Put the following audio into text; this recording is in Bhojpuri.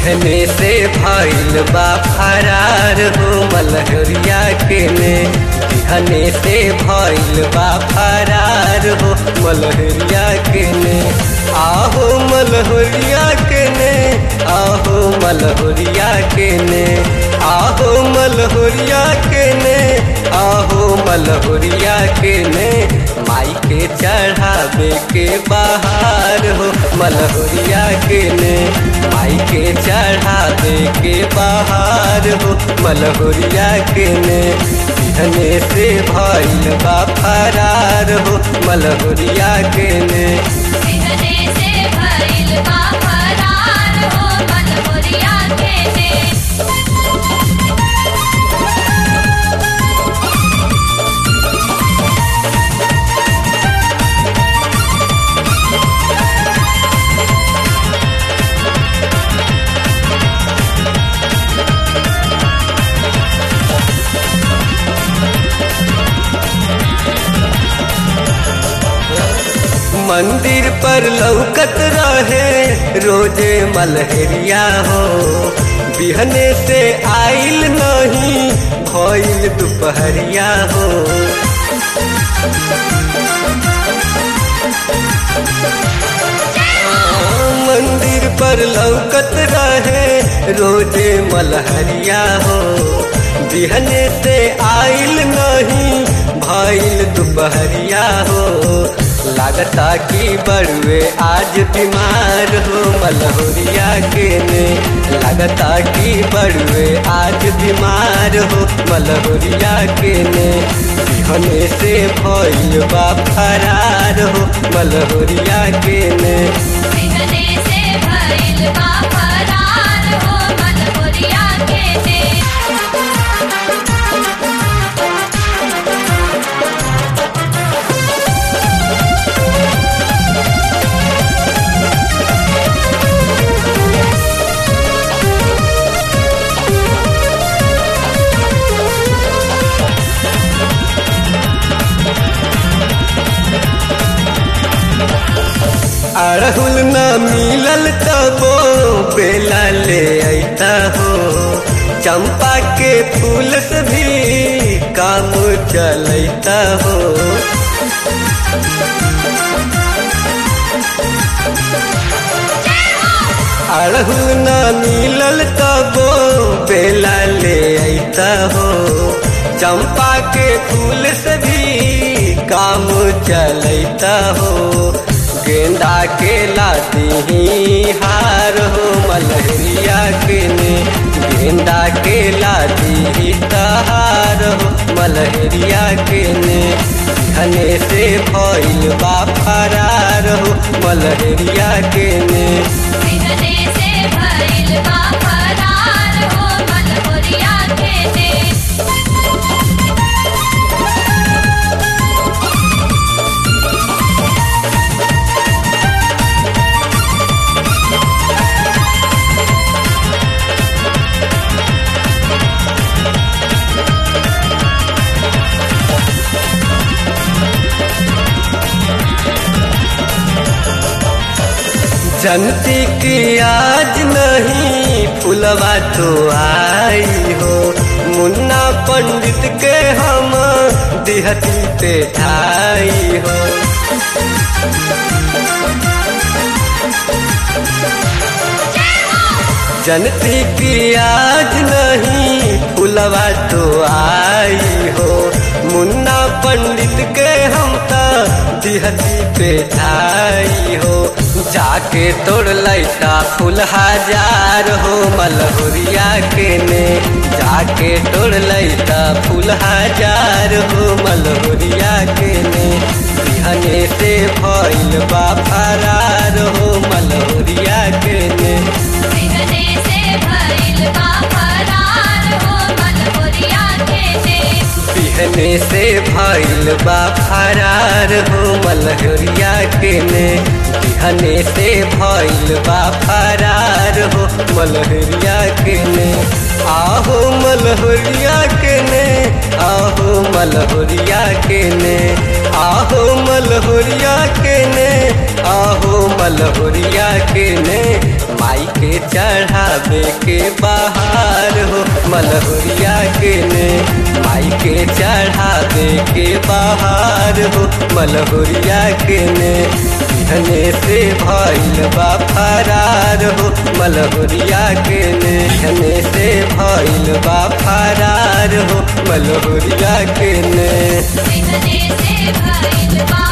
बिहने से भइल बा फरार हो मलहरिया के ने बिहने से भइल बा फरार हो मलहरिया के ने आहो मलहरिया के ने आहो मलहरिया के ने आहो मलहरिया के ने आहो मलहरिया के ने माई के चढ़ावे के बाहर हो मलहरिया के ने माई के चढ़ावे के बाहर हो मलहरिया के ने बिहने से भइल बा फरार हो मलहरिया के ने बिहने से भइल बा फरार हो मनोरिया के ने मंदिर पर लौकत रहे रोजे मलहरिया हो बिहने से आइल नहीं भइल दोपहरिया हो मंदिर पर लौकत रहे रोजे मलहरिया हो बिहने से आइल नहीं भइल दोपहरिया हो लागता कि बड़ुए आज बीमार हो मलहोरिया के ने लागता कि बड़ुए आज बीमार हो मलहोरिया के ने बिहने से भइल बा फरार हो मलहोरिया के ने बिहने से भइल बा फरार हो मनोरिया के ने अड़हुल न मिलल तबो बेला ले अता हो चंपा के फूल से भी काम चलता हो अड़हुल न मिलल तबो बेला ले अता हो चंपा के फूल से भी काम चलता हो गेंदा के लाती हार हो मलहरिया के ने गेंदा के लाती तहार हो मलहरिया के ने घने से भइल बा फरार हो मलहरिया के ने बिहने से भइल बा फरार हो मनोरिया के ने जनती की आज नहीं फुलवा तो आई हो मुन्ना पंडित के हम दिहती पे ठाई हो जनती की आज नहीं फुलवा तो आई हो मुन्ना पंडित के हम त दिहती पे ठाई हो जाके तोड़ लैता फूल हजार हो मलहुरिया के ने जाके तोड़ लैता फूल हजार हो मलहुरिया के ने बिहने से भइल बा फरार हो मलहुरिया के ने बिहने से भइल बा फरार हो मनोरिया के ने बिहने से भइल बा फरार हो मलहरिया के ने बिहने से भइल बा फरार हो मलहरिया के ने आहो मलहरिया के ने आहो मलहरिया के ने आहो मलहुरिया के ने आहो मलहुरिया के ने माई के चढ़ावे के बाहर हो मलहुरिया के ने माई के चढ़ावे के बाहर हो मलहुरिया के ने धने से भइल बा फरार हो मलहुरिया के ने धने से भइल बा फरार हो मलहुरिया के ने बिहने से भइल बा